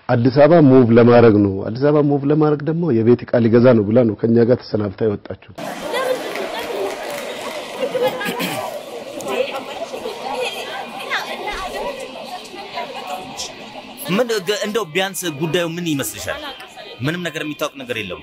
አዲስ አበባ ሙቭ ለማድረግ ነው። አዲስ አበባ ሙቭ ለማድረግ ደግሞ የቤት ዕቃ ሊገዛ ነው ብላ ነው ከኛ ጋር ተሰናብታ የወጣችው። ምን ገ- እንደው ቢያንስ ጉዳዩ ምን ይመስልሻል? ምንም ነገር የሚታወቅ ነገር የለውም።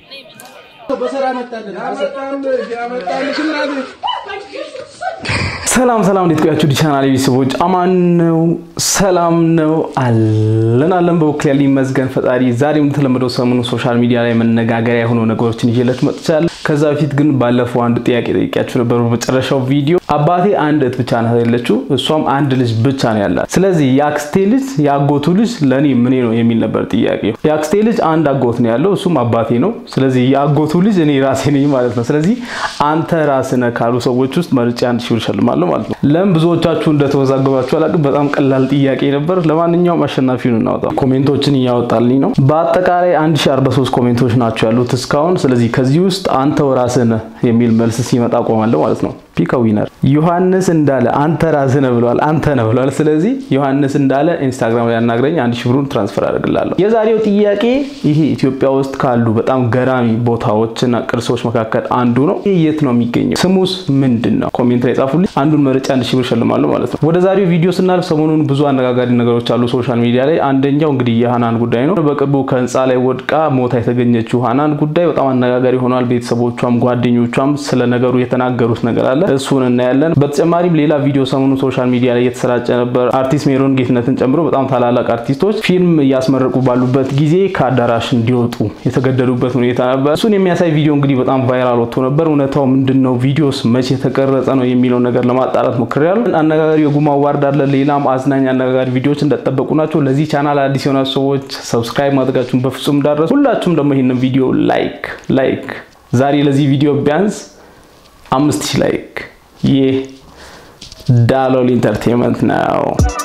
ሰላም ሰላም፣ እንዴት ቆያችሁ? ዲቻናል ቤተሰቦች አማን ነው፣ ሰላም ነው አለን አለን። በበኩል ያለኝ ይመስገን ፈጣሪ። ዛሬም እንደተለመደው ሰሞኑ ሶሻል ሚዲያ ላይ መነጋገሪያ የሆኑ ነገሮችን ይዤለት መጥቻለሁ። ከዛ በፊት ግን ባለፈው አንድ ጥያቄ ጠይቂያችሁ ነበር በመጨረሻው ቪዲዮ። አባቴ አንድ እህት ብቻ ናት ያለችው፣ እሷም አንድ ልጅ ብቻ ነው ያላት። ስለዚህ የአክስቴ ልጅ የአጎቱ ልጅ ለእኔ ምኔ ነው የሚል ነበር ጥያቄው። የአክስቴ ልጅ አንድ አጎት ነው ያለው፣ እሱም አባቴ ነው። ስለዚህ የአጎቱ ልጅ እኔ ራሴ ነኝ ማለት ነው። ስለዚህ አንተ ራስህ ነህ ካሉ ሰዎች ውስጥ መርጬ አንድ ሺህ ብር እሸልማለሁ ማለት ነው። ለምን ብዙዎቻችሁ እንደተወዛገባችሁ አላውቅም። በጣም ቀላል ጥያቄ ነበር። ለማንኛውም አሸናፊውን እናወጣ። ኮሜንቶችን እያወጣልኝ ነው። በአጠቃላይ 1043 ኮሜንቶች ናቸው ያሉት እስካሁን። ስለዚህ ከዚህ ውስጥ አንተው ራስህ ነህ የሚል መልስ ሲመጣ ቆማለሁ ማለት ነው። ፒክ ዊነር ዮሐንስ እንዳለ አንተ ራስህ ነህ ብለዋል። አንተ ነህ ብለዋል። ስለዚህ ዮሐንስ እንዳለ ኢንስታግራም ላይ አናግረኝ፣ አንድ ሺህ ብሩን ትራንስፈር አድርግላለሁ። የዛሬው ጥያቄ ይሄ ኢትዮጵያ ውስጥ ካሉ በጣም ገራሚ ቦታዎችና ቅርሶች መካከል አንዱ ነው። ይህ የት ነው የሚገኘው? ስሙስ ምንድን ነው? ኮሜንት ላይ ጻፉልኝ። አንዱን መርጬ አንድ ሺህ ብር እሸልማለሁ ማለት ነው። ወደ ዛሬው ቪዲዮ ስናልፍ ሰሞኑን ብዙ አነጋጋሪ ነገሮች አሉ ሶሻል ሚዲያ ላይ። አንደኛው እንግዲህ የሃናን ጉዳይ ነው። በቅርቡ ከህንፃ ላይ ወድቃ ሞታ የተገኘችው ሃናን ጉዳይ በጣም አነጋጋሪ ሆኗል። ቤተሰቦቿም ጓደኞቿም ስለ ነገሩ የተናገሩት ነገር አለ። እሱን እናያለን። በተጨማሪም ሌላ ቪዲዮ ሰሞኑን ሶሻል ሚዲያ ላይ እየተሰራጨ ነበር። አርቲስት ሜሮን ጌትነትን ጨምሮ በጣም ታላላቅ አርቲስቶች ፊልም እያስመረቁ ባሉበት ጊዜ ከአዳራሽ እንዲወጡ የተገደዱበት ሁኔታ ነበር። እሱን የሚያሳይ ቪዲዮ እንግዲህ በጣም ቫይራል ወጥቶ ነበር። እውነታው ምንድን ነው? ቪዲዮስ መቼ የተቀረጸ ነው የሚለው ነገር ለማጣራት ሞክሬያለሁ። አነጋጋሪ የጉማ አዋርድ አለ። ሌላም አዝናኝ አነጋጋሪ ቪዲዮዎች እንደጠበቁ ናቸው። ለዚህ ቻናል አዲስ የሆናችሁ ሰዎች ሰብስክራይብ ማድረጋችሁን በፍጹም እንዳትረሱ። ሁላችሁም ደግሞ ይህንን ቪዲዮ ላይክ ላይክ ዛሬ ለዚህ ቪዲዮ ቢያንስ አምስት ሺህ ላይክ ይህ ዳሎል ኢንተርቴንመንት ነው።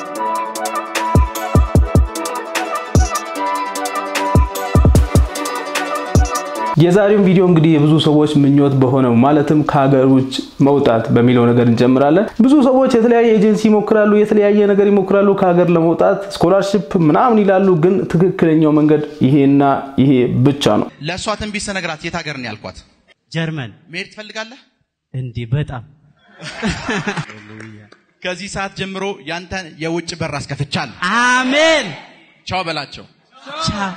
የዛሬውን ቪዲዮ እንግዲህ የብዙ ሰዎች ምኞት በሆነው ማለትም ከሀገር ውጭ መውጣት በሚለው ነገር እንጀምራለን። ብዙ ሰዎች የተለያየ ኤጀንሲ ይሞክራሉ፣ የተለያየ ነገር ይሞክራሉ ከሀገር ለመውጣት ስኮላርሽፕ ምናምን ይላሉ። ግን ትክክለኛው መንገድ ይሄና ይሄ ብቻ ነው። ለእሷ ትንቢት ስነግራት የት ሀገር ነው ያልኳት? ጀርመን መሄድ ትፈልጋለህ? እንዲህ በጣም ከዚህ ሰዓት ጀምሮ ያንተን የውጭ በር አስከፍቻለሁ። አሜን። ቻው በላቸው። ቻው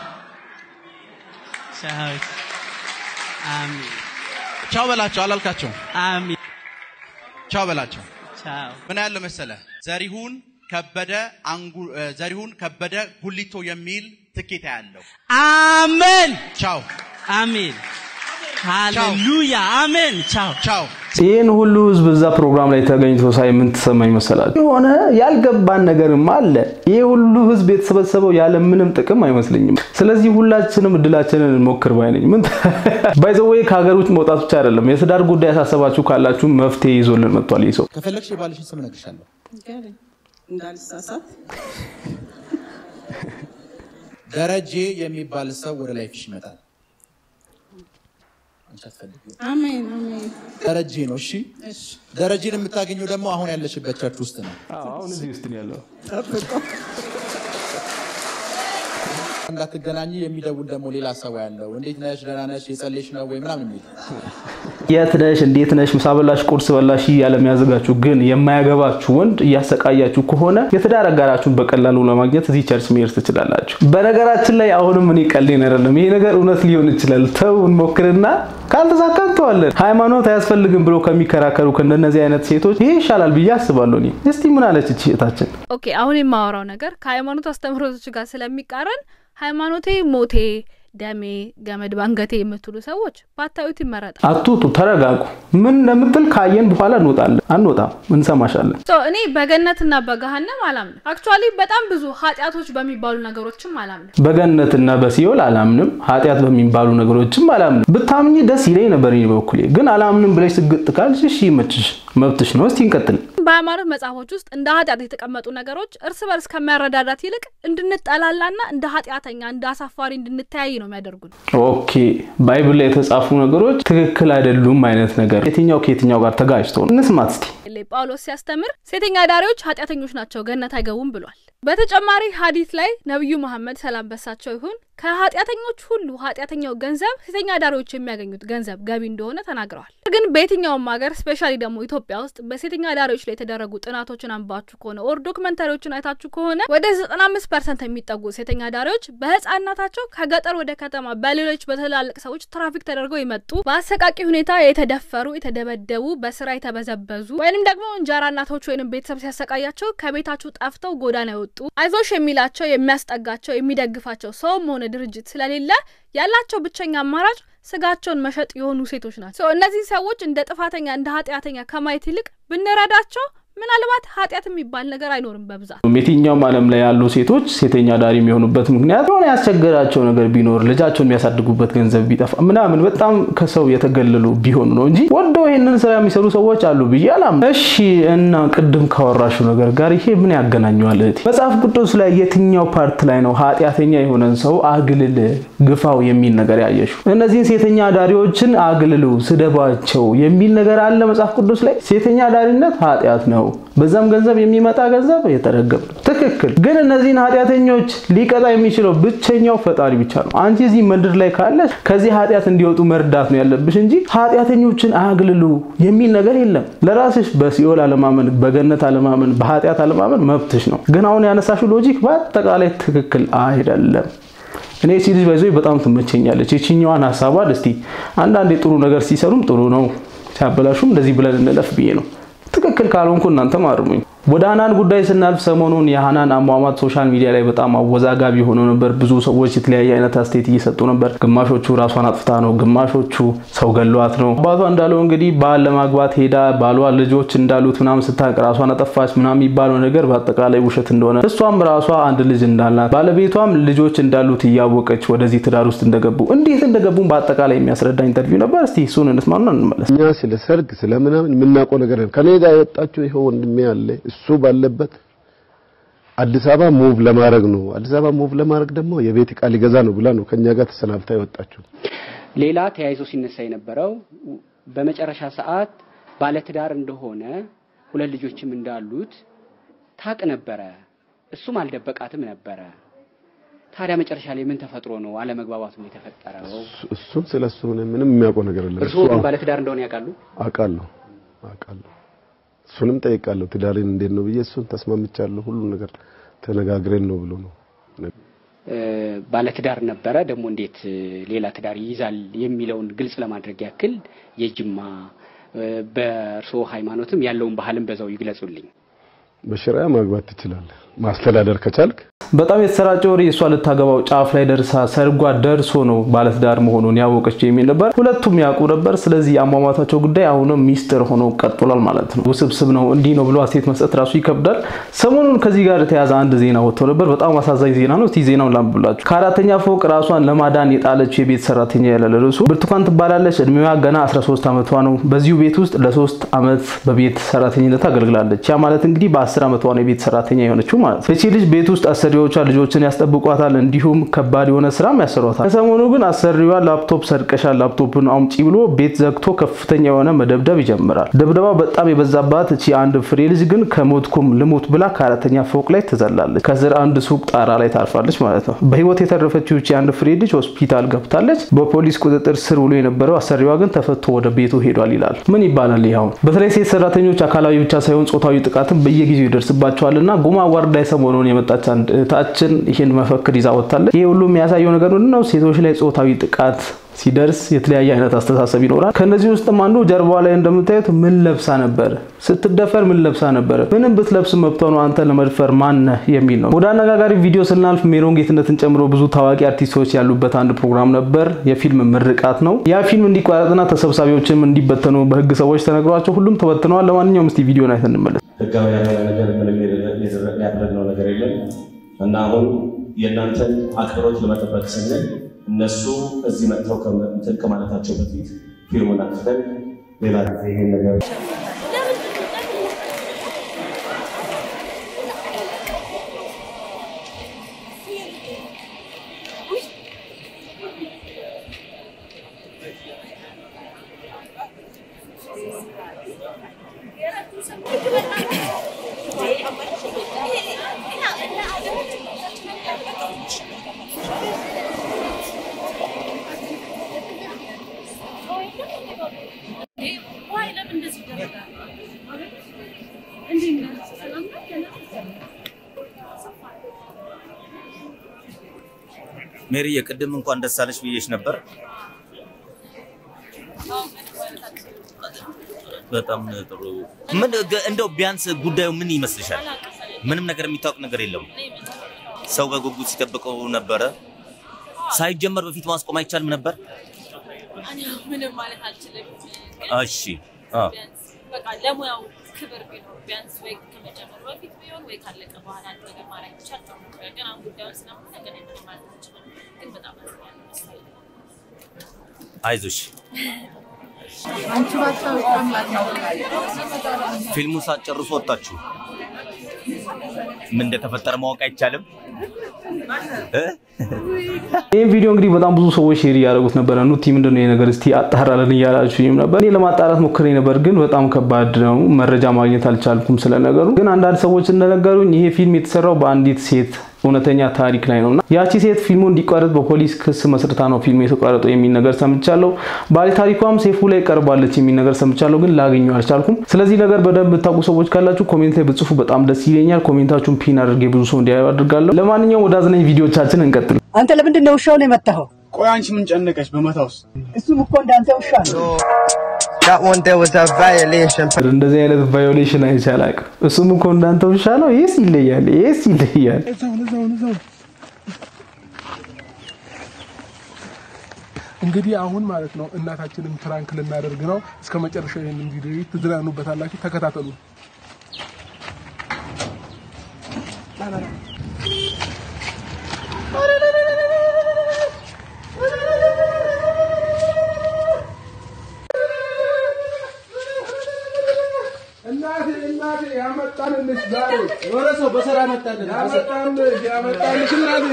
ቻው። አሜን ቻው በላቸው አላልካቸው? አሜን። ቻው በላቸው። ቻው ምን ያለው መሰለ ዘሪሁን ከበደ አንጉ እ፣ ዘሪሁን ከበደ ጉሊቶ የሚል ትኬት ያለው አሜን ቻው አሜን። ሃሌሉያ አሜን። ቻው ቻው። ይህን ሁሉ ህዝብ እዛ ፕሮግራም ላይ ተገኝቶ ሳይ ምን ተሰማኝ መሰላችሁ? የሆነ ያልገባን ነገርም አለ። ይህ ሁሉ ህዝብ የተሰበሰበው ያለ ምንም ጥቅም አይመስለኝም። ስለዚህ ሁላችንም እድላችንን እንሞክር ባይ ነኝ። ምን ባይዘወይ ከሀገር ውጭ መውጣት ብቻ አይደለም፣ የትዳር ጉዳይ ያሳሰባችሁ ካላችሁ መፍትሄ ይዞልን መጥቷል ይህ ሰው። ከፈለግሽ የባልሽን ስም እነግርሻለሁ። እንዳልሳሳት ደረጀ የሚባል ሰው ወደ ላይፍሽ ይመጣል። አንቺ አትፈልጊውም። አሜን አሜን። ደረጀ ነው። እሺ፣ እሺ ደረጀን የምታገኘው ደግሞ አሁን ያለሽበት ቸርች ውስጥ ነው። አሁን እዚህ ውስጥ ነው ያለው። እንዳትገናኝ የሚደውል ደግሞ ሌላ ሰው ያለው እንዴት ነሽ፣ ደህና ነሽ፣ የጸለይሽ ነው ወይ ምናምን የሚል የት ነሽ? እንዴት ነሽ? ምሳ በላሽ? ቁርስ በላሽ? እያለ የሚያዘጋችሁ ግን የማያገባችሁ ወንድ እያሰቃያችሁ ከሆነ የትዳር አጋራችሁን በቀላሉ ለማግኘት እዚህ ቸርች መሄድ ትችላላችሁ። በነገራችን ላይ አሁንም እኔ ቀልዴን አይደለም፣ ይሄ ነገር እውነት ሊሆን ይችላል። ተው እንሞክርና ካልተሳካ እንተዋለን። ሃይማኖት አያስፈልግም ብሎ ከሚከራከሩ ከእንደነዚህ አይነት ሴቶች ይሄ ይሻላል ብዬ አስባለሁ። እኔ እስቲ ምን አለች እቺ እህታችን? ኦኬ አሁን የማወራው ነገር ከሃይማኖት አስተምህሮቶች ጋር ስለሚቃረን ሃይማኖቴ ሞቴ ደሜ ገመድ ባንገቴ የምትሉ ሰዎች ባታዩት ይመረጣል። አትውጡ፣ ተረጋጉ። ምን እንደምትል ካየን በኋላ እንወጣለን። አንወጣም፣ እንሰማሻለን። ሶ እኔ በገነትና በገሃነም አላምንም። አክቹዋሊ በጣም ብዙ ኃጢአቶች በሚባሉ ነገሮችም አላምንም። በገነትና በሲኦል አላምንም። ኃጢአት በሚባሉ ነገሮችም አላምንም። ብታምኝ ደስ ይለኝ ነበር እኔ በበኩሌ። ግን አላምንም ብለሽ ስግጥ ካልሽ እሺ ይመችሽ፣ መብትሽ ነው። እስቲ እንቀጥል። በሃይማኖት መጽሐፎች ውስጥ እንደ ኃጢአት የተቀመጡ ነገሮች እርስ በርስ ከሚያረዳዳት ይልቅ እንድንጠላላና እንደ ኃጢአተኛ እንደ አሳፋሪ እንድንተያይ ነው የሚያደርጉን። ኦኬ ባይብል ላይ የተጻፉ ነገሮች ትክክል አይደሉም አይነት ነገር የትኛው ከየትኛው ጋር ተጋጭቶ ነው? እንስማት እስቲ። ጳውሎስ ሲያስተምር ሴተኛ ዳሪዎች ኃጢአተኞች ናቸው ገነት አይገቡም ብሏል። በተጨማሪ ሀዲት ላይ ነቢዩ መሐመድ ሰላም በሳቸው ይሁን ከኃጢአተኞች ሁሉ ኃጢአተኛው ገንዘብ ሴተኛ አዳሪዎች የሚያገኙት ገንዘብ ገቢ እንደሆነ ተናግረዋል። ግን በየትኛውም ሀገር ስፔሻሊ ደግሞ ኢትዮጵያ ውስጥ በሴተኛ አዳሪዎች ላይ የተደረጉ ጥናቶችን አንባችሁ ከሆነ ኦር ዶክመንታሪዎችን አይታችሁ ከሆነ ወደ ዘጠና አምስት ፐርሰንት የሚጠጉ ሴተኛ አዳሪዎች በህጻናታቸው ከገጠር ወደ ከተማ በሌሎች በትላልቅ ሰዎች ትራፊክ ተደርገው የመጡ በአሰቃቂ ሁኔታ የተደፈሩ፣ የተደበደቡ፣ በስራ የተበዘበዙ ወይንም ደግሞ እንጀራ እናቶች ወይንም ቤተሰብ ሲያሰቃያቸው ከቤታችሁ ጠፍተው ጎዳና የወጡ አይዞሽ የሚላቸው የሚያስጠጋቸው የሚደግፋቸው ሰውም ሆነ ድርጅት ስለሌለ ያላቸው ብቸኛ አማራጭ ስጋቸውን መሸጥ የሆኑ ሴቶች ናቸው። እነዚህ ሰዎች እንደ ጥፋተኛ እንደ ኃጢአተኛ ከማየት ይልቅ ብንረዳቸው ምናልባት ኃጢአት የሚባል ነገር አይኖርም። በብዛት የትኛውም ዓለም ላይ ያሉ ሴቶች ሴተኛ ዳሪ የሚሆኑበት ምክንያት የሆነ ያስቸገራቸው ነገር ቢኖር ልጃቸውን የሚያሳድጉበት ገንዘብ ቢጠፋ ምናምን በጣም ከሰው የተገለሉ ቢሆኑ ነው እንጂ ወደው ይህንን ስራ የሚሰሩ ሰዎች አሉ ብዬ አላምንም። እሺ እና ቅድም ካወራሹ ነገር ጋር ይሄ ምን ያገናኘዋል? እህቴ መጽሐፍ ቅዱስ ላይ የትኛው ፓርት ላይ ነው ኃጢአተኛ የሆነን ሰው አግልል ግፋው የሚል ነገር ያየሹ? እነዚህን ሴተኛ ዳሪዎችን አግልሉ፣ ስደባቸው የሚል ነገር አለ መጽሐፍ ቅዱስ ላይ? ሴተኛ ዳሪነት ኃጢአት ነው በዛም ገንዘብ የሚመጣ ገንዘብ የተረገመ ነው። ትክክል። ግን እነዚህን ኃጢአተኞች ሊቀጣ የሚችለው ብቸኛው ፈጣሪ ብቻ ነው። አንቺ እዚህ ምድር ላይ ካለሽ ከዚህ ኃጢአት እንዲወጡ መርዳት ነው ያለብሽ እንጂ ኃጢአተኞችን አግልሉ የሚል ነገር የለም። ለራስሽ በሲኦል አለማመን፣ በገነት አለማመን፣ በኃጢአት አለማመን መብትሽ ነው። ግን አሁን ያነሳሽው ሎጂክ በአጠቃላይ ትክክል አይደለም። እኔ ሲ ልጅ ባይዞ በጣም ትመቸኛለች። የችኛዋን ሀሳቧን እስቲ አንዳንዴ ጥሩ ነገር ሲሰሩም ጥሩ ነው፣ ሲያበላሹም እንደዚህ ብለን እንለፍ ብዬ ነው። ትክክል ካልሆንኩ እናንተም አርሙኝ። ወደ ሀናን ጉዳይ ስናልፍ ሰሞኑን የሀናን አሟሟት ሶሻል ሚዲያ ላይ በጣም አወዛጋቢ ሆኖ ነበር። ብዙ ሰዎች የተለያየ አይነት አስተያየት እየሰጡ ነበር። ግማሾቹ ራሷን አጥፍታ ነው፣ ግማሾቹ ሰው ገሏት ነው። አባቷ እንዳለው እንግዲህ ባል ለማግባት ሄዳ ባሏ ልጆች እንዳሉት ምናምን ስታውቅ ራሷን አጠፋች ምናምን የሚባለው ነገር በአጠቃላይ ውሸት እንደሆነ እሷም ራሷ አንድ ልጅ እንዳላት ባለቤቷም ልጆች እንዳሉት እያወቀች ወደዚህ ትዳር ውስጥ እንደገቡ እንዴት እንደገቡ በአጠቃላይ የሚያስረዳ ኢንተርቪው ነበር። እስቲ እሱን እንስማና እንመለስ። እኛ ስለ ሰርግ ስለ ምናምን የምናውቀው ነገር የለም። ከኔ ጋር የወጣችው ይኸው ወንድሜ አለ እሱ ባለበት አዲስ አበባ ሙቭ ለማድረግ ነው። አዲስ አበባ ሙቭ ለማድረግ ደግሞ የቤት ዕቃ ሊገዛ ነው ብላ ነው ከኛ ጋር ተሰናብታ የወጣችው። ሌላ ተያይዞ ሲነሳ የነበረው በመጨረሻ ሰዓት ባለትዳር እንደሆነ ሁለት ልጆችም እንዳሉት ታቅ ነበረ። እሱም አልደበቃትም ነበረ። ታዲያ መጨረሻ ላይ ምን ተፈጥሮ ነው አለመግባባቱ የተፈጠረው? እሱም ስለ እሱ ምንም የሚያውቀው ነገር የለም። እርስዎ ግን ባለትዳር እንደሆነ ያውቃሉ? አውቃለሁ አውቃለሁ እሱንም ጠይቃለሁ። ትዳሬን እንዴት ነው ብዬ እሱን ተስማምቻለሁ። ሁሉ ነገር ተነጋግረን ነው ብሎ ነው። ባለትዳር ነበረ ደግሞ እንዴት ሌላ ትዳር ይይዛል የሚለውን ግልጽ ለማድረግ ያክል የጅማ በእርስዎ ሃይማኖትም ያለውን ባህልም በዛው ይግለጹልኝ። በሸሪያ ማግባት ትችላለህ ማስተዳደር ከቻልክ በጣም የተሰራጨ ወሬ እሷ ልታገባው ጫፍ ላይ ደርሳ ሰርጓ ደርሶ ነው ባለትዳር መሆኑን ያወቀችው የሚል ነበር። ሁለቱም ያውቁ ነበር። ስለዚህ የአሟሟታቸው ጉዳይ አሁንም ሚስጥር ሆኖ ቀጥሏል ማለት ነው። ውስብስብ ነው፣ እንዲህ ነው ብሎ አስተያየት መስጠት ራሱ ይከብዳል። ሰሞኑን ከዚህ ጋር የተያዘ አንድ ዜና ወጥቶ ነበር። በጣም አሳዛኝ ዜና ነው። እስቲ ዜናውን ላንብብላችሁ። ከአራተኛ ፎቅ ራሷን ለማዳን የጣለችው የቤት ሰራተኛ ያለ ርዕሱ ብርቱካን ትባላለች። እድሜዋ ገና 13 ዓመቷ ነው። በዚሁ ቤት ውስጥ ለሶስት ዓመት በቤት ሰራተኝነት አገልግላለች። ያ ማለት እንግዲህ በ10 ዓመቷ ነው የቤት ሰራተኛ የሆነችው ማለት ነው። እቺ ልጅ ቤት ውስጥ አሰሪዎቿ ልጆችን ያስጠብቋታል፣ እንዲሁም ከባድ የሆነ ስራም ያሰሯታል። ከሰሞኑ ግን አሰሪዋ ላፕቶፕ ሰርቀሻል፣ ላፕቶፕን አምጪ ብሎ ቤት ዘግቶ ከፍተኛ የሆነ መደብደብ ይጀምራል። ድብደባው በጣም የበዛባት እቺ አንድ ፍሬ ልጅ ግን ከሞትኩም ልሞት ብላ ከአራተኛ ፎቅ ላይ ትዘላለች። ከስር አንድ ሱቅ ጣራ ላይ ታርፋለች ማለት ነው። በህይወት የተረፈችው እቺ አንድ ፍሬ ልጅ ሆስፒታል ገብታለች። በፖሊስ ቁጥጥር ስር ውሎ የነበረው አሰሪዋ ግን ተፈቶ ወደ ቤቱ ሄዷል ይላል። ምን ይባላል? ይኸው በተለይ ሴት ሰራተኞች አካላዊ ብቻ ሳይሆን ጾታዊ ጥቃትን በየጊዜው ይደርስባቸዋልና ጉማ ዋርዳ ሰሞኑን የመጣች አንድ እህታችን ይህን መፈክር ይዛ ወጥታለች። ይህ ሁሉ የሚያሳየው ነገር ምንድን ነው? ሴቶች ላይ ጾታዊ ጥቃት ሲደርስ የተለያየ አይነት አስተሳሰብ ይኖራል። ከነዚህ ውስጥም አንዱ ጀርባዋ ላይ እንደምታዩት ምን ለብሳ ነበር? ስትደፈር ምን ለብሳ ነበር? ምንም ብትለብስ መብቷ ነው፣ አንተ ለመድፈር ማነህ የሚል ነው። ወደ አነጋጋሪ ቪዲዮ ስናልፍ ሜሮን ጌትነትን ጨምሮ ብዙ ታዋቂ አርቲስቶች ያሉበት አንድ ፕሮግራም ነበር። የፊልም ምርቃት ነው። ያ ፊልም እንዲቋረጥና ተሰብሳቢዎችም እንዲበተኑ በህግ ሰዎች ተነግሯቸው ሁሉም ተበትነዋል። ለማንኛውም እስቲ ቪዲዮን አይተን እንመለስ። ህጋዊ ያልሆነ ነገር ምንም ያደረግነው ነገር የለም እና አሁን የእናንተን አክብሮት ለመጠበቅ ስንል እነሱ እዚህ መጥተው እንትን ከማለታቸው በፊት ፊልሙን አጥፍተን ሌላ ጊዜ ይሄን ነገር ሜሪ የቅድም እንኳን ደስ አለሽ ብዬሽ ነበር። በጣም ጥሩ። ምን ገ- እንደው ቢያንስ ጉዳዩ ምን ይመስልሻል? ምንም ነገር የሚታወቅ ነገር የለም። ሰው በጉጉት ሲጠብቀው ነበረ። ሳይጀመር በፊት ማስቆም አይቻልም ነበር? እኔ ምንም ማለት አልችልም። እሺ አ ቢያንስ በቃ ለሙያው ክብር ቢኖር ቢያንስ ወይ ከመጀመሩ በፊት ቢሆን ወይ ካለቀ በኋላ አንድ ነገር ማድረግ ይቻል ጥሩ ነበር። ግን አሁን ጉዳዩን ስለማውቅ ግን ምንም ማለት አልችልም። ግን በጣም አዝኛለሁ። መሰለኝ። አይዞሽ። አንቺ ባታውቂ አምላክ ነው። ፊልሙ ሳትጨርሱ ወጣችሁ። ምን እንደተፈጠረ ማወቅ አይቻልም እ? ይህም ቪዲዮ እንግዲህ በጣም ብዙ ሰዎች ሼር እያደረጉት ነበረ። ኑቲ ምንድነው ይሄ ነገር እስቲ አጣራለን እያላችሁኝም ነበር። እኔ ለማጣራት ሞክሬ ነበር፣ ግን በጣም ከባድ ነው። መረጃ ማግኘት አልቻልኩም ስለነገሩ። ግን አንዳንድ ሰዎች እንደነገሩኝ ይሄ ፊልም የተሰራው በአንዲት ሴት እውነተኛ ታሪክ ላይ ነውና ያቺ ሴት ፊልሙ እንዲቋረጥ በፖሊስ ክስ መስርታ ነው ፊልሙ የተቋረጠው የሚል ነገር ሰምቻለሁ። ባለ ታሪኳም ሴፉ ላይ ቀርባለች የሚል ነገር ሰምቻለሁ፣ ግን ላገኘው አልቻልኩም። ስለዚህ ነገር በደንብ የምታውቁ ሰዎች ካላችሁ ኮሜንት ላይ ብጽፉ በጣም ደስ ይለኛል። ኮሜንታችሁን ፒን አድርጌ ብዙ ሰው እንዲያዩ አድርጋለሁ። ለማንኛውም ወደ አዝናኝ ቪዲዮቻችን እንቀጥል። አንተ ለምንድን ነው ውሻውን የመታኸው? ቆይ አንቺ ምን ጨነቀሽ በመታውስ? እሱም እኮ እንዳንተ ውሻ ነው። እንደዚህ አይነት ቫዮሌሽን አይቼ አላውቅም። እሱም እኮ እንዳንተ ውሻ ነው። ይህስ ይለያል፣ ይህስ ይለያል። እዛውን እዛውን እዛውን እንግዲህ አሁን ማለት ነው እናታችንን ፕራንክ ልናደርግ ነው። እስከ መጨረሻው ይህንን ቪዲዮ ትዝናኑበታላችሁ። ተከታተሉ። እናቴ እናቴ ያመጣንልሽ ዛሬ የሆነ ሰው በስራ መጣልን። ያመጣንልሽ ያመጣንልሽ እናቴ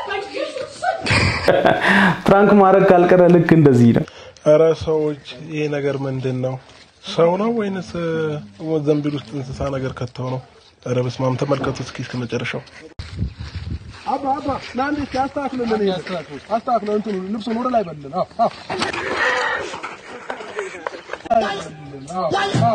ፕራንክ ማድረግ ካልቀረ ልክ እንደዚህ ነው። እረ ሰዎች ይሄ ነገር ምንድን ነው? ሰው ነው ወይንስ እ፣ ዘንቢል ውስጥ እንስሳ ነገር ከተው ነው? እረ በስመ አብ ተመልከቱ እስኪ እስከ መጨረሻው። አባ አባ ና እንዴ እስኪ አስተካክልልን። ይሄ አስተካክለን እንትኑ ልብሱን ወደ ላይ በልን። አዎ አዎ አዎ አዎ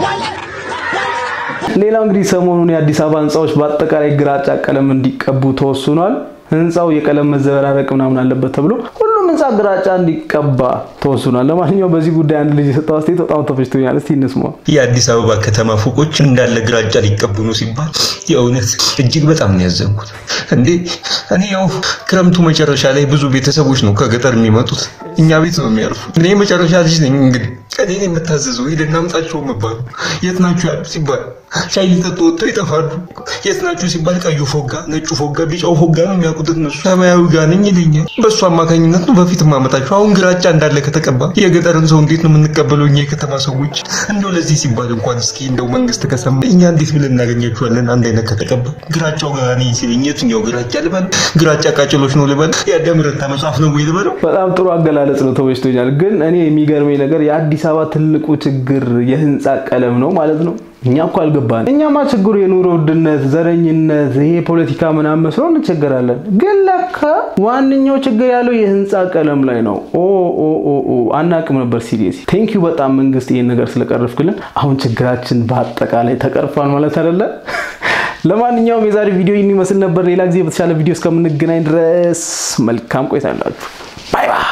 ሌላው እንግዲህ ሰሞኑን የአዲስ አበባ ህንፃዎች በአጠቃላይ ግራጫ ቀለም እንዲቀቡ ተወስኗል። ህንፃው የቀለም መዘበራረቅ ምናምን አለበት ተብሎ ሁሉም ህንፃ ግራጫ እንዲቀባ ተወስኗል። ለማንኛውም በዚህ ጉዳይ አንድ ልጅ የሰጠው አስተያየት በጣም ተፈጅቶኛል። እስቲ እንስማው። የአዲስ አበባ ከተማ ፎቆች እንዳለ ግራጫ ሊቀቡ ነው ሲባል የእውነት እጅግ በጣም ነው ያዘንኩት። እንዴ እኔ ያው ክረምቱ መጨረሻ ላይ ብዙ ቤተሰቦች ነው ከገጠር የሚመጡት እኛ ቤት ነው የሚያርፉት። እኔ የመጨረሻ ልጅ ነኝ። እንግዲህ ቀኔን የምታዘዘው ሄደን አምጣቸው መባሉ የት ናችሁ ያሉ ሲባል ሻይ ሊጠጡ ወጥተው ይጠፋሉ። የት ናችሁ ሲባል ቀዩ ፎጋ፣ ነጩ ፎጋ፣ ቢጫው ፎጋ ነው የሚያውቁት እነሱ። ሰማያዊ ጋር ነኝ ይለኛል። በእሱ አማካኝነት ነው በፊት ማመጣቸው። አሁን ግራጫ እንዳለ ከተቀባ የገጠርን ሰው እንዴት ነው የምንቀበለው እኛ የከተማ ሰዎች? እንደው ለዚህ ሲባል እንኳን እስኪ እንደው መንግስት ከሰማ እኛ እንዴት ብለን እናገኛቸዋለን? አንድ አይነት ከተቀባ ግራጫው ጋር ነኝ ሲለኝ የትኛው ግራጫ ልበል? ግራጫ ቃጭሎች ነው ልበል? የአዳም ረታ መጽሐፍ ነው ወይ ልበለው? በጣም ጥሩ አገላለጽ ነው፣ ተመችቶኛል። ግን እኔ የሚገርመኝ ነገር የአዲስ አበባ ትልቁ ችግር የህንፃ ቀለም ነው ማለት ነው። እኛ እኮ አልገባን። እኛማ ችግሩ የኑሮ ውድነት፣ ዘረኝነት፣ ይሄ ፖለቲካ ምናምን መስሎ እንቸገራለን። ግን ለካ ዋነኛው ችግር ያለው የህንፃ ቀለም ላይ ነው። ኦ ኦ ኦ ኦ አናቅም ነበር። ሲሪየስ ቴንክ ዩ በጣም መንግስት ይሄን ነገር ስለቀረፍክልን። አሁን ችግራችን በአጠቃላይ ተቀርፏል ማለት አይደለ? ለማንኛውም የዛሬ ቪዲዮ ይህን ይመስል ነበር። ሌላ ጊዜ በተሻለ ቪዲዮ እስከምንገናኝ ድረስ መልካም ቆይታ አላችሁ። ባይ ባይ